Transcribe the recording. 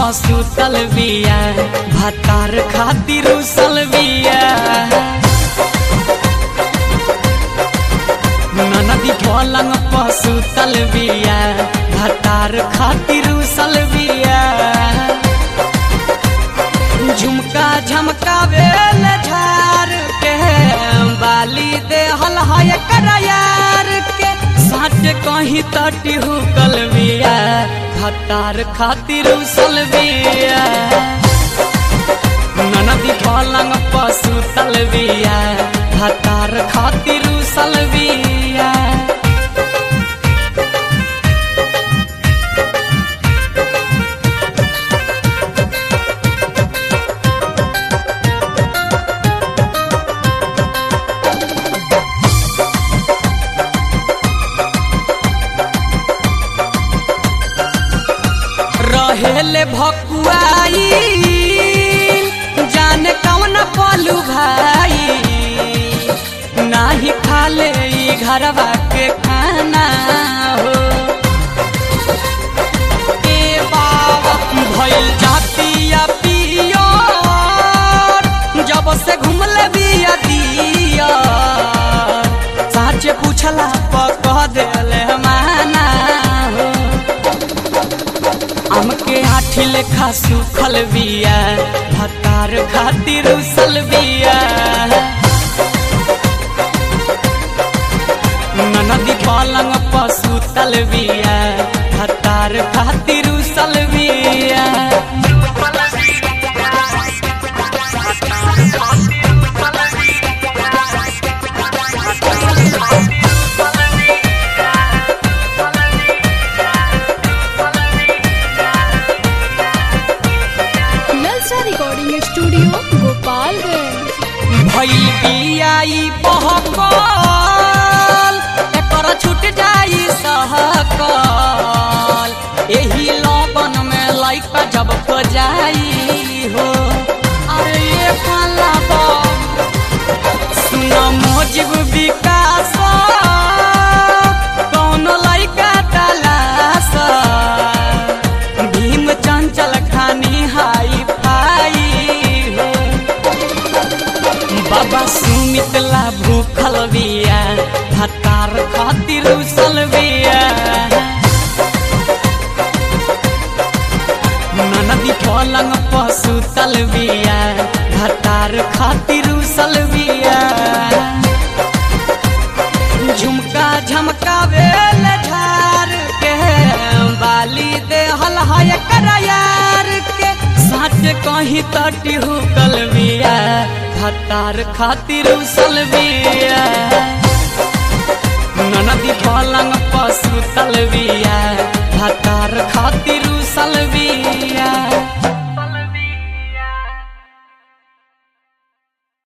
सुतल बिया भातार खातिर उसल बिया ननदी पलंग पर सुतल बिया भातार खातिर उसल बिया झुमका झमकावेल झार के बाली देहल है करायार के साट कहीं तटी हुकल बिया भातार खातिर उसल बिया ननदी पलंग पर सुतल बिया भातार खातिर उसल बिया रहेले भकुआई जाने कौन पलू भाई नाही खाले ई घरवा के खाना हो ए बाबा भइल जातिया पियो जब से घुमले बिया दिया साचे पूछला पर कह देले माना हो हमके आठी लेखा सुखल बिया भतार खातिर उसल बिया ननदी पलंग पर सुतल बिया भतार खातिर उसल बिया नलसा रिकॉर्डिंग स्टूडियो गोपालगंज भइल बियाई बहकल एकर छूट जाई सहकल एही लगन में लइका जब को जाई हो अरे ये पाला सुन मोजिब विकास कौन लइका तलाश भीम चंचल खानी हाई फाई हो बाबा सुमितला भूखल बिया भतार खातिर उसल बिया ननदी पलंग पर सुतल बिया भतार खातिर उसल बिया झुमका झमकावेल झार के बाली देहल है करायार के साट कहीं तटी हुकल बिया भतार खातिर उसल बिया ननदी पलंग पर सुतल बिया भतार खातिर उसल बिया